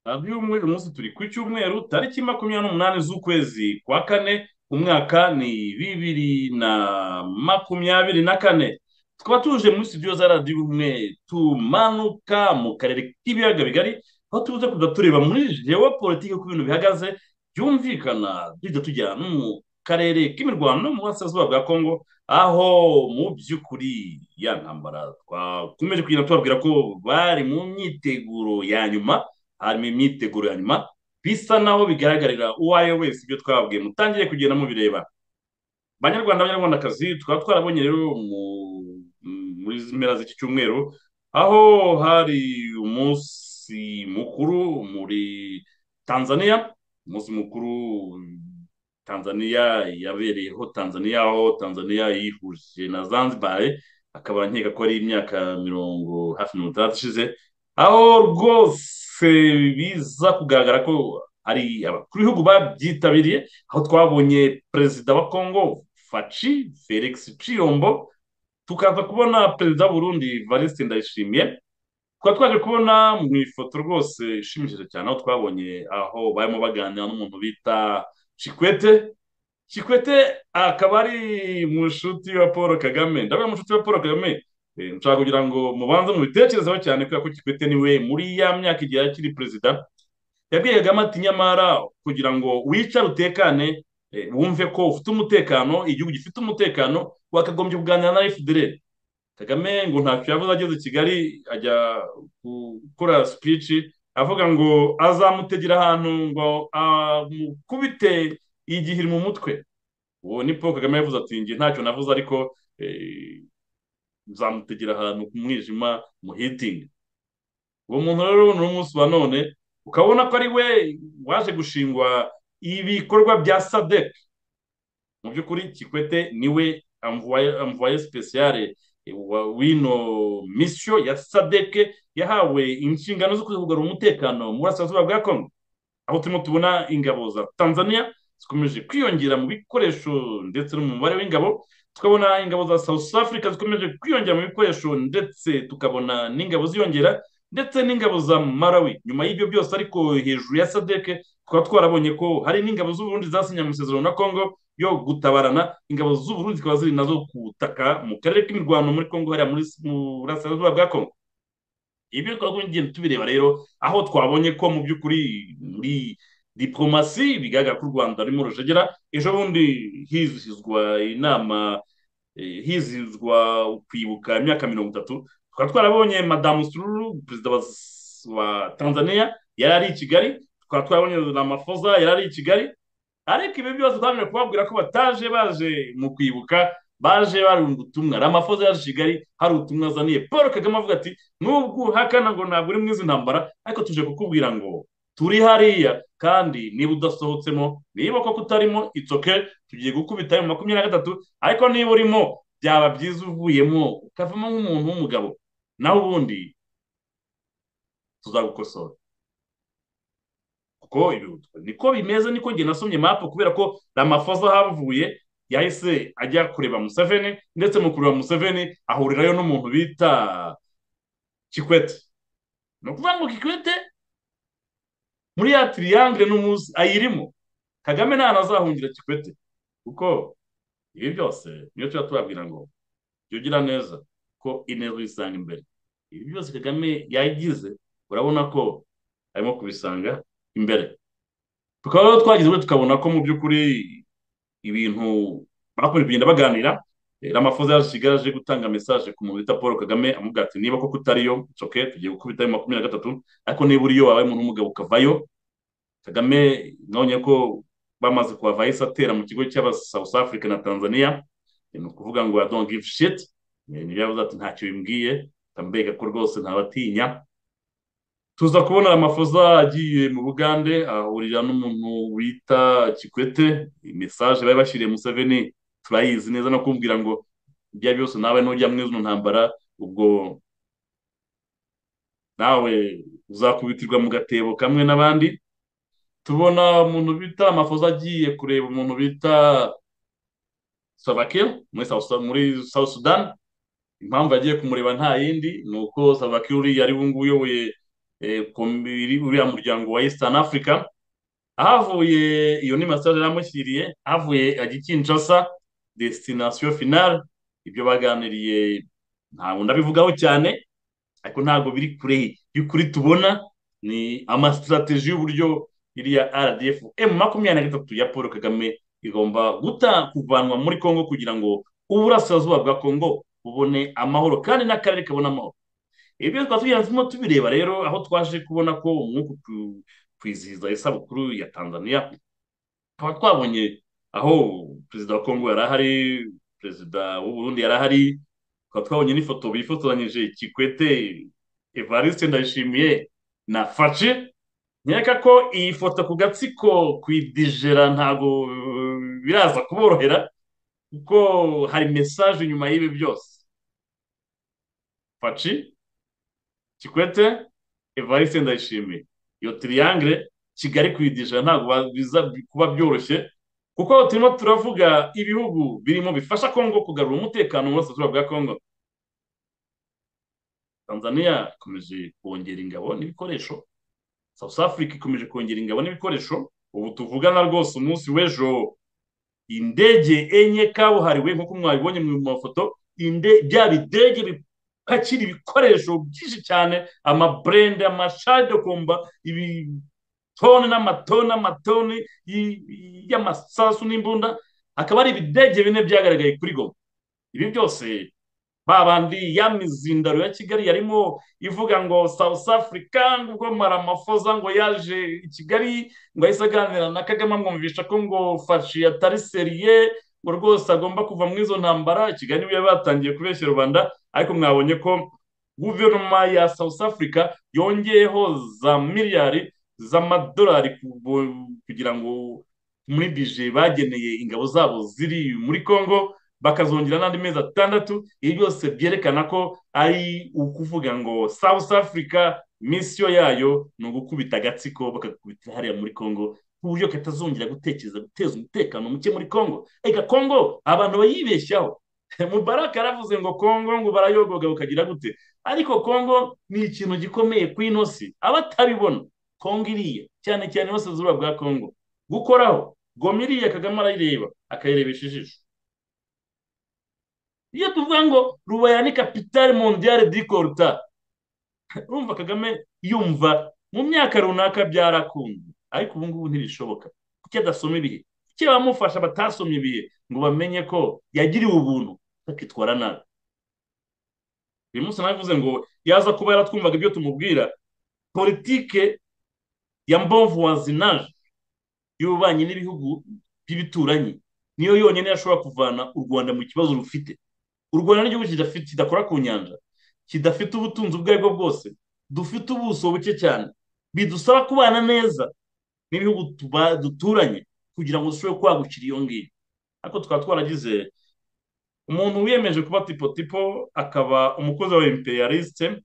by'umwihariko uyu munsi turi ku cyumweru tariki makumyabiri n'umunani z'ukwezi kwa kane umwaka ni bibiri na makumyabiri na kane tukaba tuje muri studio za radiyo ubumwe tumanuka mu karere k'ibiyaga bigari aho tubuze kujya tureba muri geopolitike uko ibintu bihagaze byumvikana tujya tujya no mu karere k'imirwano mu burasirazuba bwa kongo aho mu by'ukuri ya ntambara twakomeje kugenda tubabwira ko bari mu myiteguro ya nyuma harimo imyiteguro ya nyuma bisa naho bigaragarira uwo ari we wese ibyo twabwiye mutangire kugenda mubireba banyarwanda banyarwandakazi tukaba twarabonye rero muri mpera z'iki cyumweru aho hari umunsi mukuru muri tanzania umunsi mukuru tanzania yabereyeho tanzania aho tanzania yihuje na zanzibar akaba nkeka ko ari imyaka mirongo hafi mirongo itandatu ishize aho rwose biza kugaragara ko hari abakuru b'ibihugu babyitabiriye aho twabonye perezida wa kongo faci felix ciyombo tukaza kubona perezida w'uburundi valiste ndayishimiye tukaba twaje kubona mu ifoto rwose ishimishije cyane aho twabonye aho barimo baganira n'umuntu bita cikwete cikwete akaba ari mushuti wa paul kagame ndavuga mushuti wa paul kagame nshaka kugira ngo mubanze mubitekerezeho cyane kubera ko kikwete niwe muri ya myaka igihe akiri perezida yabwiye kagame ati nyamara kugira ngo wicare utekane wumve ko ufite umutekano igihugu gifite umutekano wakagombye kuganira na efudereri kagame ngo ntacyo yavuze ageze i kigali ajya gukora sipici avuga ngo azamutegera ahantu ngo amukubite igihiri mu mutwe uwo ni paul kagame yavuze ati nge ntacyo navuze ariko zamutegera ahantu ku mwijima mu hitingi uwo muntu rero ni umunsi wa none ukabona ko ari we waje gushingwa ibikorwa bya sadec mu by'ukuri kikwete niwe amvuwaye sipesiyare wino misiyo ya sadec yahawe inshingano zo kugarura umutekano mu burasirazuba bwa kongo aho turimo tubona ingabo za tanzania zikomeje kwiyongera mu bikoresho ndetse no mu mubare w'ingabo tukabona ingabo za south africa zikomeje kwiyongera mu bikoresho ndetse tukabona n'ingabo ziyongera ndetse n'ingabo za marawi nyuma y'ibyo byose ariko hejuru ya sadeke tukaba twarabonye ko hari n'ingabo z'uburundi zasinye amasezerano na congo yo gutabarana ingabo z'uburundi zikaba ziri nazo kutaka mu karere k'imirwano muri congo hariya muri burasirazuba bwa congo ibyo twaba tugenda tubireba rero aho twabonye ko mu by'ukuri muri diplomasi bigaragara ko u rwanda rurimo rujegera ejo bundi hizihizwa inama hizihizwa kwibuka imyaka mirongo itatu tukaba twarabonye madamu sururu perezida wa tanzania yari ari i kigali tukaba twarabonye ramafoza yari ari i kigali ariko ibi byose twabonye kubabwira ko bataje baje mu kwibuka baje bari ubutumwa ramafoza yaje kigali hari ubutumwa azaniye paul kagame avuga ati nubwo uhakana ngo ntabwo uri mwizi ntambara ariko tuje kukubwira ngo turi hariya kandi niba udasohotsemo niba koko utarimo itsoke tugiye gukubita mu makumyabiri na gatatu ariko niba urimo byaba byiza uvuyemo ukavamo nk'umuntu w'umugabo naho ubundi tuzagukosora kuko niko bimeze niko njye nasomye mapu kubera ko ramafoza havuye yahise ajya kureba museveni ndetse mu kureba museveni ahurirayo n'umuntu bita kikwete ni ukuvuga ngo kikwete muri ya tiriyangire n'umunsi ayirimo kagame nta nazahungira kikwete kuko ibi byose niyo tuba tubabwira ngo jya ugira neza ko intego isanga imbere ibi byose kagame yagize urabona ko arimo kubisanga imbere tukaba rero twagize tukabona ko mu by'ukuri ibintu bakomeje kugenda baganira ramafoza yaje kigali aje gutanga mesaje ku muntu bita paul kagame amubwira ati niba koko utariyo coke tugiye gukubita ayo makumyabiri na gatatu ariko niba uriyo wabaye umuntu w'umugabo ukavayo kagame nabonye ko bamaze kuhava yahise atera mu kigo cy'aba south africa na tanzania ni ukuvuga ngo don't give shit niyo yavuze ati ntacyo bimbwiye ndambega ko rwose ntabatinya tuza kubona amafoza agiye mu bugande ahurira n'umuntu wita kikwete mesaje bari bashyiriye museveni turayizi neza no kumbwira ngo ibyo byose nawe nujya muri izo ntambara ubwo nawe uzakubitirwa mu gatebo kamwe n'abandi tubona umuntu bita amafoza agiye kureba umuntu bita savakiro muri south sudan impamvu yagiye kumureba nta yindi ni uko savakiro uriya ari we nguyu uyoboye kombi uriya muryango wa Eastern Africa ahavuye iyo ni masaje yaramushyiriye ahavuye ajya i Kinshasa destination finale ibyo baganiriye ntabwo ndabivugaho cyane ariko ntabwo biri kure y'ukuri tubona ni amasitirateji y'uburyo iriya rdf emu makumyabiri na gatatu ya paul kagame igomba guta kuvanwa muri congo kugira ngo uburasirazuba bwa congo bubone amahoro kandi n'akarere kabone amahoro ibyo twaba tugenzemo tubireba rero aho twaje kubona ko umwuka kwizihiza isabukuru ya tanzania tukaba twabonye aho perezida wa congo yari ahari perezida w'uburundi yari ahari tukaba twabonye n'ifoto bifotoranyije kikwete evariste ndayishimiye na faci nkeka ko iyi foto ku gatsiko kuidijera ntabwo biraza kuborohera kuko hari mesaje inyuma y'ibi byose faci kikwete evariste ndayishimiye iyo tiriyangire kigali kuidijera ntabwo biza kuba byoroshye kuko turimo turavuga ibihugu birimo bifasha kongo kugarura umutekano mu burasirazuba bwa kongo tanzania ikomeje kongera ingabo n'ibikoresho south africa ikomeje kongera ingabo n'ibikoresho ubu tuvugana rwose umunsi w'ejo indege enye kabuhariwe nk'uko mwabibonye mu mafoto bya bidege bipakira ibikoresho byinshi cyane amaburende amashadokomba ibi toni n'amatoni n'amatoni y'amasasu n'imbunda akaba ari ibidege bine byagaragaye kuri goma ibi byose babandi ya mizindaro ya kigali yarimo ivuga ngo south africa ngo maramafoza ngo yaje i kigali ngo ahise aganira na kagame amwumvisha ko ngo fashi atari seriye ngo rwose agomba kuva muri izo ntambara kigali niba batangiye kubeshya rubanda ariko mwabonye ko guverinoma ya south africa yongeyeho za miliyari z'amadolari kugira ngo muri bije bageneye ingabo zabo ziri muri congo bakazongera n'andi mezi atandatu ibi byose byerekana ko ari ukuvuga ngo south africa misiyo yayo ni ugukubita agatsiko bakagakubita hariya muri congo ku buryo katazongera gutekereza guteza umutekano muke muri congo reka congo abantu bayibeshyaho mubaraka yaravuze ngo congo ngo barayogoga bukagira gute ariko congo ni ikintu gikomeye ku ino si abatabibona kongo iriya cyane cyane iburasirazuba bwa kongo gukoraho goma iriya kagame arayireba akayirebesha ijisho iyo tuvuga ngo rubaya ni kapitali mondiyare di koruta urumva kagame yumva mu myaka runaka byarakunze ariko ubu ngubu ntibishoboka kuki adasoma ibihe kuki abamufasha batasomye ibihe ngo bamenye ko yagiriwe ubuntu bakitwara nabi uyu munsi navuze ngo yaza kuba yaratwumvaga ibyo tumubwira politike ya mbovu wazinaje y'ububanyi n'ibihugu by'ibituranyi niyo yonyine yashobora kuvana u rwanda mu kibazo rufite u rwanda n'igihugu kidakora ku nyanja kidafite ubutunzi ubwo aribwo bwose dufite ubuso buke cyane bidusaba kubana neza n'ibihugu duturanye kugira ngo dushobore kwagukira iyo ngiyo ariko tukaba twaragize umuntu wiyemeje kuba tipo akaba umukozi wa imperialiste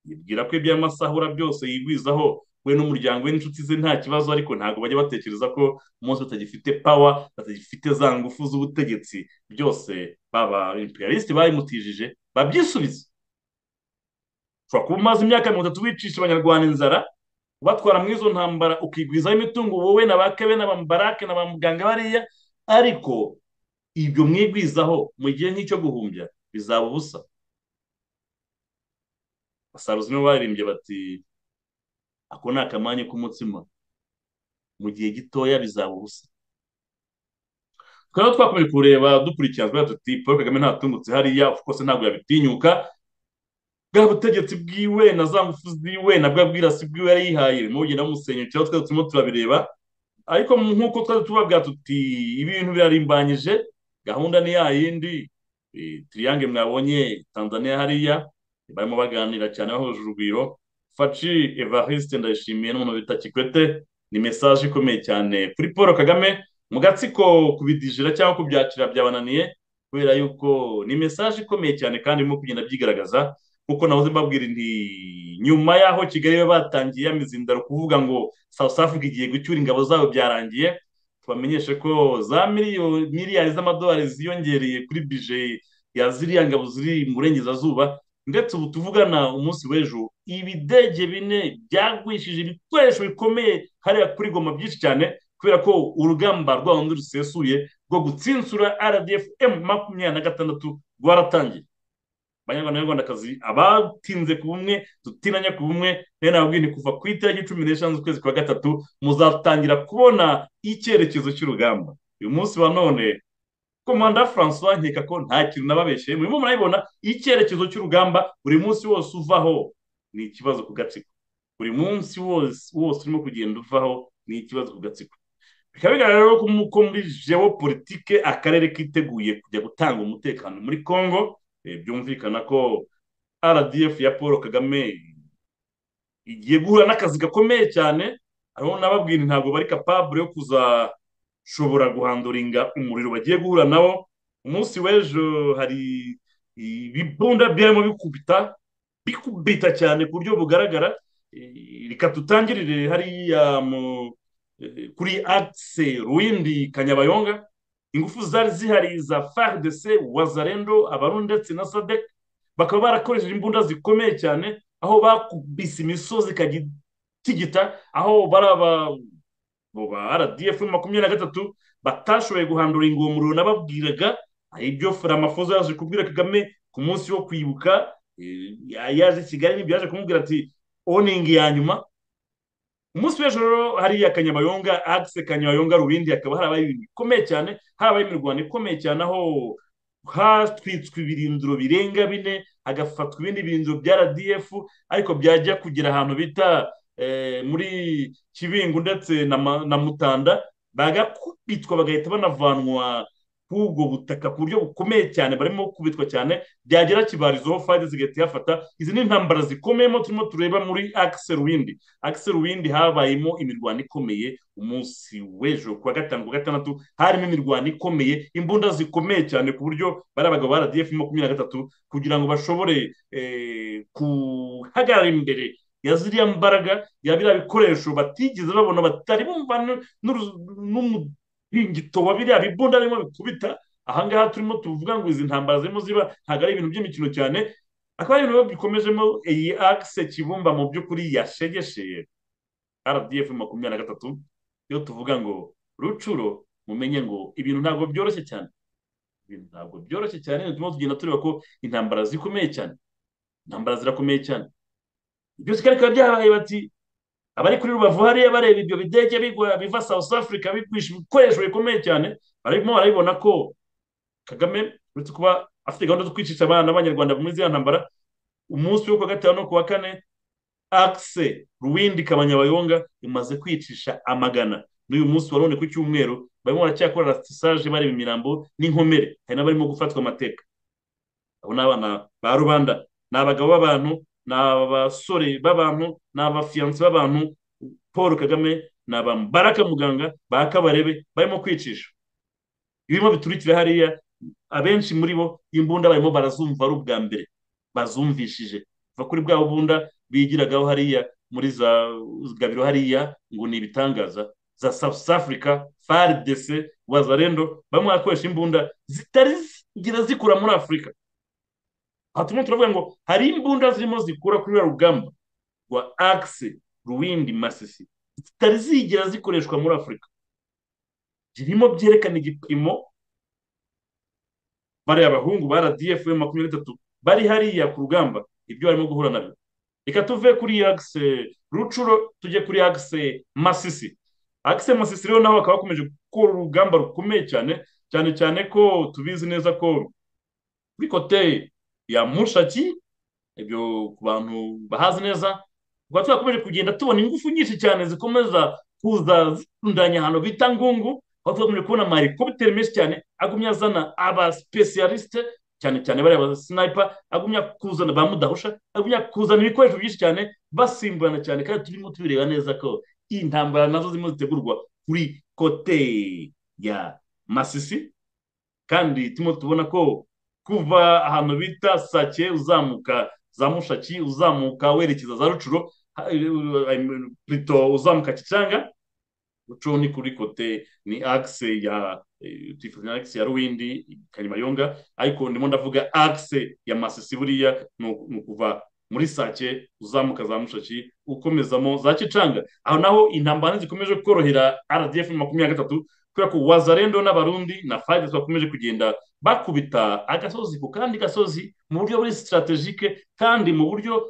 yibwira ko iby'amasahura byose yigwizaho we n'umuryango we n'inshuti ze nta kibazo ariko ntabwo bajya batekereza ko umunsi batagifite pawa batagifite za ngufu z'ubutegetsi byose baba imperialiste babimutijije babyisubiza ushobora kuba umaze imyaka mirongo itatu wicisha abanyarwanda inzara ubatwara muri izo ntambara ukigwizaho imitungo wowe na ba kebe na ba mubarake na ba muganga bariya ariko ibyo mwigwizaho mu gihe nk'icyo guhumbya bizaba ubusa basaruzi nibo baririmbye bati ako ni akamanya k'umutsima mu gihe gitoya bizaba ubusa tukaba twakomeje kureba dukurikirana tuti paul kagame ntatungutse hariya kose ntabwo yabitinyuka bwa butegetsi bwiwe na za ngufu ziwe na bwa bwirasi bwiwe yari yihaye birimo kugenda bumusenyukira twese turimo turabireba ariko nk'uko twari tubabwira tuti ibintu birarimbanyije gahunda ni ya yindi tiriyange mwabonye tanzania hariya barimo baganira cyane bahuje urugwiro faci evariste ndayishimiye n'umuntu bita kikwete ni mesaje ikomeye cyane kuri paul kagame mu gatsiko kubidijira cyangwa kubyakira byabananiye kubera yuko ni mesaje ikomeye cyane kandi irimo kugenda byigaragaza nkuko nahoze mbabwira nti nyuma y'aho kigali batangiye ya mizindaro kuvuga ngo south africa igiye gucyura ingabo zabo byarangiye tubamenyeshe ko za miliyari z'amadolari ziyongereye kuri bije ya ziriya ngabo ziri mu burengerazuba ndetse ubu tuvugana umunsi w'ejo ibidege bine byagwishije ibikoresho bikomeye hariya kuri goma byinshi cyane kubera ko urugamba rwa rundi rusesuye rwo gutsinsura rdf emu makumyabiri na gatandatu rwaratangiye abanyarwanda n'abanyarwandakazi abatinze ku bumwe dutinanya ku bumwe rero nababwiye ni kuva ku itariki cumi n'eshanu z'ukwezi kwa gatatu muzatangira kubona icyerekezo cy'urugamba uyu munsi wa none komanda francois nkeka ko nta kintu nababeshye murimo murabibona icyerekezo cy'urugamba buri munsi wose uvaho ni ikibazo ku gatsiko buri munsi wose wose urimo kugenda uvaho ni ikibazo ku gatsiko bikaba bigaragara rero ko muri jewopolitike akarere kiteguye kujya gutanga umutekano muri congo byumvikana ko rdf ya paul kagame igiye guhura n'akazi gakomeye cyane aho nababwira ntabwo bari kapabure yo kuza ushobora guhanduringa umuriro bagiye guhura nawo umunsi w'ejo hari ibibunda byarimo bikubita bikubita cyane ku buryo bugaragara reka tutangirire hariya kuri akise ruwindi kanyabayonga ingufu zari zihari za fardc wazarendo abarundi ndetse na sadec bakaba barakoresheje imbunda zikomeye cyane aho bakubise imisozi ikagitigita aho baraba ba rdf makumyabiri na gatatu batashoboye guhandura ingomero nababwiraga ibyo faramafozo yaje kubwira kagame ku munsi wo kwibuka yaje i kigali n'ibyo yaje kumubwira ati oningi ya nyuma umunsi w'ejo rero hariya kanyabayonga akise kanyabayonga rubindi hakaba harabaye ibintu bikomeye cyane harabaye imirwano ikomeye cyane aho hatwitswe ibirindiro birenga bine hagafatwa ibindi birindiro bya rdf ariko byajya kugera ahantu bita muri kibingu ndetse na mutanda bagakubitwa bagahita banavanwa ku ubwo butaka ku buryo bukomeye cyane barimo kubitwa cyane byagera kibarizoho fayide zigahita yafata izi ni intambara zikomeyemo turimo tureba muri akise ruwindi akise ruwindi habayemo imirwano ikomeye umunsi w'ejo ku wa gatanu ku wa gatandatu harimo imirwano ikomeye imbunda zikomeye cyane ku buryo bari abagabo ba rdf makumyabiri na gatatu kugira ngo bashobore guhagarara imbere ya ziriya mbaraga ya biriya bikoresho batigeze babona batari bumva n'umuringito wa biriya bibunda arimo bikubita ahangaha turimo tuvuga ngo izi ntambara zirimo ziba ntabwo ari ibintu by'imikino cyane akaba ari ibintu bikomejemo iyi akise kibumba mu by'ukuri yashegeshe rdf makumyabiri na gatatu iyo tuvuga ngo rucuro mumenye ngo ibintu ntabwo byoroshye cyane ibintu ntabwo byoroshye cyane turimo tugenda tureba ko intambara zikomeye cyane intambara zirakomeye cyane byose bikaba byahaye bati abari kuri rubavu hariya bareba ibyo bidege bigwa biva south africa bigwisha ibikoresho bikomeye cyane barimo barabibona ko kagame uretse kuba afite gahunda zo kwicisha abana b'abanyarwanda muri ziriya ntambara umunsi wo kuwa gatanu no kuwa kane akise ruwindi kabanyabayonga imaze kwicisha amagana n'uyu munsi wa none ku cyumweru barimo baracyakora rasisaje bareba imirambo n'inkomere hari n'abarimo gufatwa amateka abo ni abana ba rubanda ni abagabo b'abantu ni abasore b'abantu ni abafiyanse b'abantu paul kagame ni abambaraka muganga ba kabarebe barimo kwicisha ibirimo biturikira hariya abenshi muri bo imbunda barimo barazumva ari ubwa mbere bazumvishije kuva kuri bwa bunda bigiragaho hariya muri za gabiro hariya ngo ni ibitangaza za south africa fardc wazarendo barimo barakoresha imbunda zitari zigira zikura muri afurika aha turimo turavuga ngo hari imbunda zirimo zikura kuri ruriya rugamba rwa akise ruwindi masisi zitari zigera zikoreshwa muri afurika zirimo byerekana igipimo bariya abahungu ba rdf makumyabiri n'itatu bari hariya ku rugamba ibyo barimo guhura nabyo reka tuve kuri akise rucuro tujye kuri akise masisi akise masisi rero naho bakaba bakomeje gukora urugamba rukomeye cyane cyane cyane ko tubizi neza ko kuri koteye ya mushaki ibyo ku bantu bahazi neza tukaba twakomeje kugenda tubona ingufu nyinshi cyane zikomeza kuza zitundanya ahantu bita ngungu aho twakomeje kubona amarikopiteri menshi cyane agumya azana abasipesiyalisite cyane cyane bariya abasinayipa agumya kuzana ba mudahusha agumya kuzana ibikoresho byinshi cyane basimburana cyane kandi turimo tubireba neza ko intambara nazo zirimo zitegurwa kuri kote ya masisi kandi turimo tubona ko kuva ahantu bita sake uzamuka za mushaki uzamuka werekeza za rucuro plito uzamuka kicanga uco ni kuri kote ni axe ya tifuzina axe ya ruwindi kanyimayonga ariko ndimo ndavuga axe ya masisi buriya ni ukuva muri sake uzamuka za mushashi ukomezamo za kicanga aho naho intambara zikomeje korohera rdf makumyabiri na gatatu kubera ko wazarendo n'abarundi na fayida bakomeje kugenda bakubita agasozi ku kandi gasozi mu buryo buri sitarategike kandi mu buryo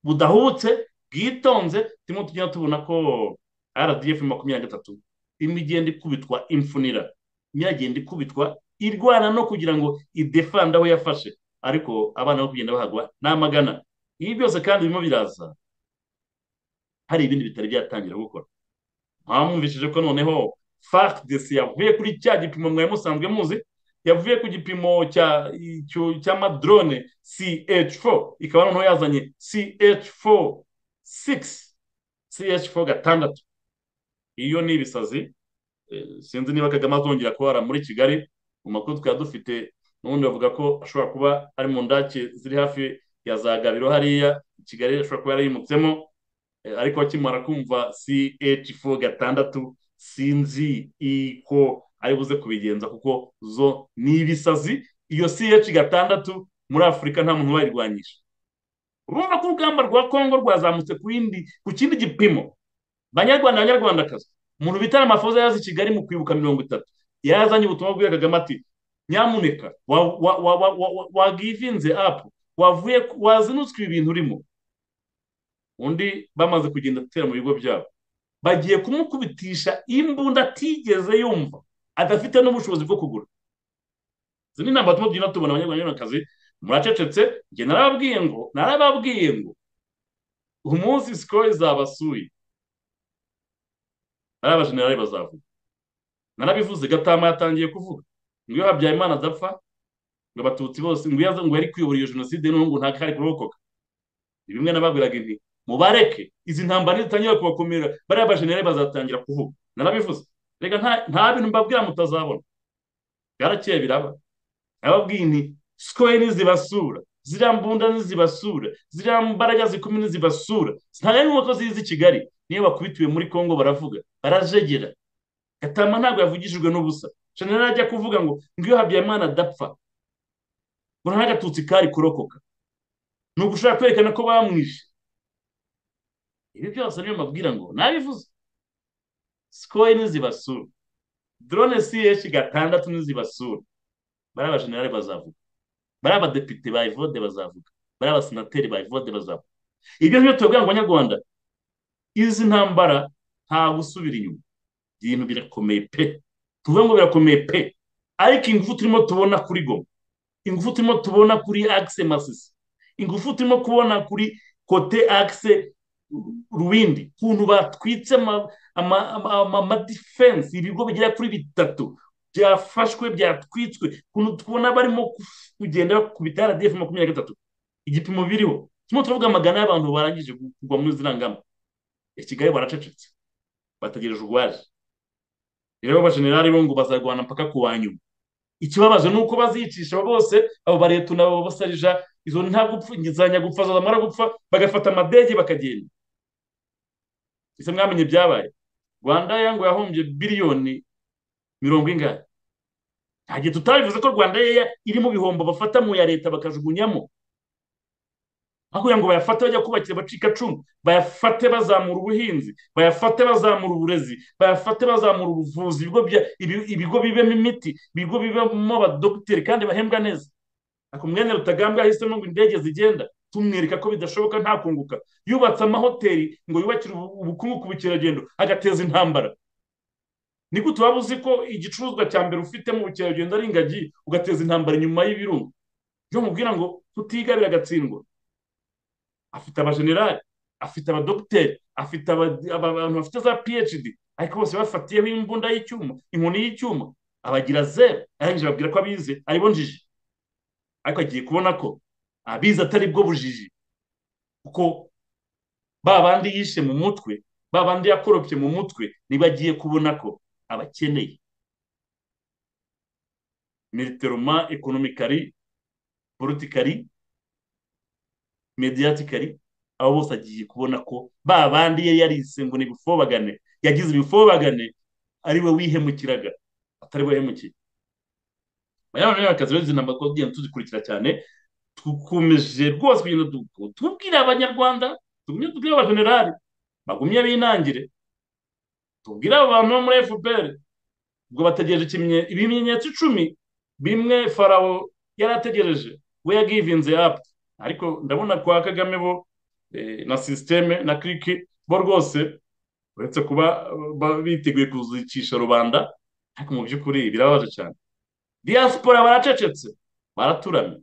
budahubutse bwitonze turimo tugenda tubona ko rdf makumyabiri na gatatu imigenda ikubitwa imfunira imyagenda ikubitwa irwana no kugira ngo idefanda aho yafashe ariko abana bo kugenda bahagwa n'amagana ibi byose kandi birimo biraza hari ibindi bitari byatangira gukora mwamwumvishije ko noneho fardc yavuye kuri cya gipimo mwari musanzwe muzi yavuye ku gipimo cy'amadrone ch4 ikaba noneho yazanye ch46 ch4 gatandatu iyo ni ibisazi sinzi niba kagame azongera kubara muri kigali mu makuru twari dufite n'ubundi bavuga ko ashobora kuba ari mu ndake ziri hafi ya za gabiro hariya kigali ashobora kuba yarayimutsemo ariko akimara kumva ch4 gatandatu sinzi iko ari buze kubigenza kuko zo ni ibisazi iyo ch gatandatu muri afurika nta muntu wayirwanyije urumva ko urugamba rwa kongo rwazamutse ku kindi gipimo banyarwanda banyarwandakazi umuntu bita amafoza yaza i kigali mu kwibuka mirongo itatu yazanye ubutumwa bw'iyo kagame ati nyamuneka wagivinze apu wavuye wazinutswe ibi bintu urimo undi bamaze kugenda gutera mu bigo byabo bagiye kumukubitisha imbunda atigeze yumva adafite n'ubushobozi bwo kugura izi ni inama turimo tugenda tubona abanyarwandakazi muracecetse njye narababwiye ngo narababwiye ngo umunsi sikoro zabasuye ari abajenerali bazavuga narabivuze gatama yatangiye kuvuga ngo iyo habyarimana adapfa ngo abatutsi bose ngo iyo ngo yari kuyobora iyo jenoside n'ubu ngo ntabwo ari kurokoka ni bimwe nababwiraga inti mubareke izi ntambara zitangira kubakomera bariya bajenerali bazatangira kuvuga narabivuze reka nta bintu mbabwira mutazabona bwarakeye biraba ababwiye nti sikoye ntizibasura ziriya mbunda ntizibasura ziriya mbaraga zikomeye ntizibasura ntabwo ari nk'uko zizi kigali niyo bakubitiwe muri congo baravuga barajegera gatama ntabwo yavugishijwe n'ubusa jenerali ajya kuvuga ngo ngiyo habyarimana adapfa ngo nta gatutsi kari kurokoka ni ugushaka kwerekana ko bamwishe ibi byose niyo mbabwira ngo nabivuze sikoye ntizibasura dorone siyeshi gatandatu ntizibasura bari abajenerali bazavuga bari abadepite ba ivode bazavuga bari abasenateri ba ivode bazavuga ibyo ngibyo tubabwira ngo abanyarwanda izi ntambara nta gusubira inyuma ibintu birakomeye pe tuvuge ngo birakomeye pe ariko ingufu turimo tubona kuri goma ingufu turimo tubona kuri akise masisi ingufu turimo kubona kuri kote akise ruwindi ukuntu batwitse amadifensi ibigo bigera kuri bitatu byafashwe byatwitswe ukuntu tubona barimo kugenda bakubita rdf makumyabiri na gatatu igipimo biriho turimo turavuga amagana y'abantu barangije kugwa muri ziriya ngamba i kigali baracecetse bategereje urwaje rero abajenerali bo ngo bazarwana mpaka ku wa nyuma ikibabaje ni uko baziyicisha bose abo baretu nabo basarija izo ntagupfa zamara gupfa bagafata amadege bakagenda ese mwamenye byabaye rwanda yango yahombye biliyoni mirongo ingana ntabwo tutabivuze ko rwanda yeya iri mu bihombo bafata mu ya leta bakajugunyamo aho ngo bayafate bajya kubakira bacika cumu bayafate bazamura ubuhinzi bayafate bazamura uburezi bayafate bazamura ubuvuzi ibigo bibemo imiti ibigo bibemo abadogiteri kandi bahembwa neza ariko mwene rutagambwa yahisemo ngo indege zigenda tumwereka ko bidashoboka nta kunguka yubatse amahoteli ngo yubakire ubukungu ku bukerarugendo agateza intambara nigute waba uzi ko igicuruzwa cya mbere ufite mu bukerarugendo ari ingagi ugateza intambara inyuma y'ibirunga byo mubwira ngo tutigabira agatsindwa afite abajenerali afite abadogiteri afite abantu bafite za phd ariko bose bafatiyeho imbunda y'icyuma inkoni y'icyuma abagira zeru arangije ababwira ko abize aribo njiji ariko agiye kubona ko abizi atari bwo bujiji kuko ba bandi yishe mu mutwe ba bandi yakoropye mu mutwe ntibagiye kubona ko abakeneye militeroma ekonomikari politikari mediyatikari abo bose agiye kubona ko ba bandi yari yarise ngo ntibifobagane yagize ibifobagane ari we wihemukiraga atari we wahemukiye aya banyarwanda rero izi namba twagenda tuzikurikira cyane dukomeje rwose kugenda tubwira abanyarwanda tugumye tubwire abajenerali bagumye binangire tubwire abantu bo muri efuperi ubwo bategereje ibimenyetso icumi bimwe farawo yari ategereje we yagivinze apu ariko ndabona kwa kagame bo na sisiteme na kiriki bo rwose uretse kuba biteguye kuzicisha rubanda ariko mu by'ukuri birababaje cyane diaspora baracecetse baraturamye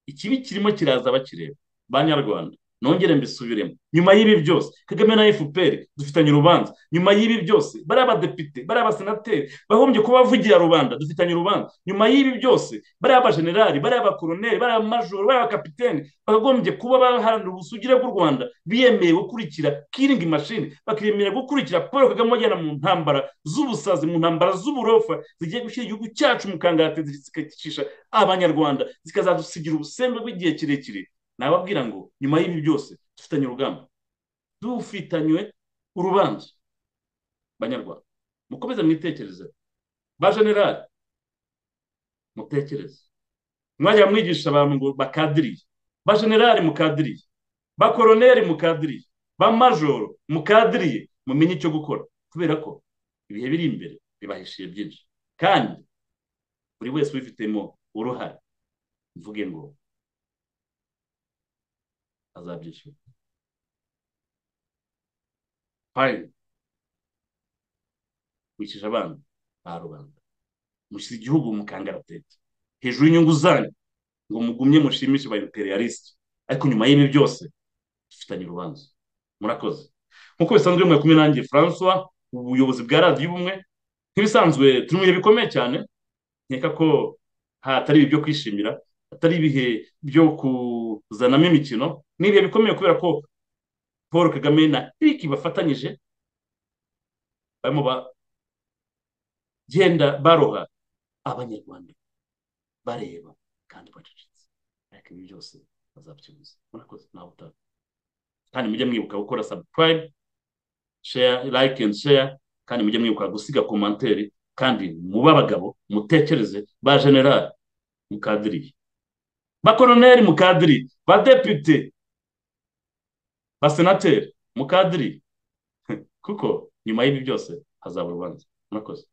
ikibi kirimo kiraza bakireba banyarwanda nongere mbisubiremo nyuma y'ibi byose kagame na fpr dufitanye urubanza nyuma y'ibi byose bari abadepite bari abasenateri bahombye kuba bavugira rubanda dufitanye urubanza nyuma y'ibi byose bari abajenerali bari abakoroneri bari abamajoro bari abakapiteni bakagombye kuba baharanira ubusugire bw'u rwanda biyemeye gukurikira kiringi mashini bakiyemera gukurikira paul kagame wajyana mu ntambara z'ubusazi mu ntambara z'uburofa zigiye gushyira igihugu cyacu mu kangati zikicisha abanyarwanda zikazadusigira ubusembe bw'igihe kirekire nababwira ngo nyuma y'ibi byose dufitanye urugamba dufitanywe urubanza banyarwanda mukomeze mwitekereze ba generali mutekereze mwajya mwigisha abantu ngo bakadiriye ba generali mukadiriye ba koroneri mukadiriye ba majoro mukadiriye mumenye icyo gukora kubera ko ibihe biri imbere bibahishiye byinshi kandi buri wese ubifitemo uruhare mvuge ngo azabyishyura fayini wishyuje abana ba rubanda mushyira igihugu mu kangaratete hejuru y'inyungu zanyu ngo mugumye mushimishe ba imperialisite ariko nyuma y'ibi byose dufitanye urubanza murakoze nk'uko bisanzwe mwe kumwe nanjye francois ubuyobozi bwa radiyo ubumwe nk'ibisanzwe turi mu bihe bikomeye cyane nkeka ko hatari ibi byo kwishimira atari ibihe byo kuzanamo imikino ni ibihe bikomeye kubera ko paul kagame na kiriki bafatanyije barimo bagenda baroha abanyarwanda bareba kandi bacecetse ariko ibi byose bazabyuzuza murakoze ntawe utaha kandi mujye mwibuka gukora sabuprime share like and share kandi mujye mwibuka gusiga komanteri kandi muba abagabo mutekereze ba generali mukadiriye bakoroneri mukadiri badepite basenateri mukadiri kuko nyuma y'ibi byose hazaba urubanza murakoze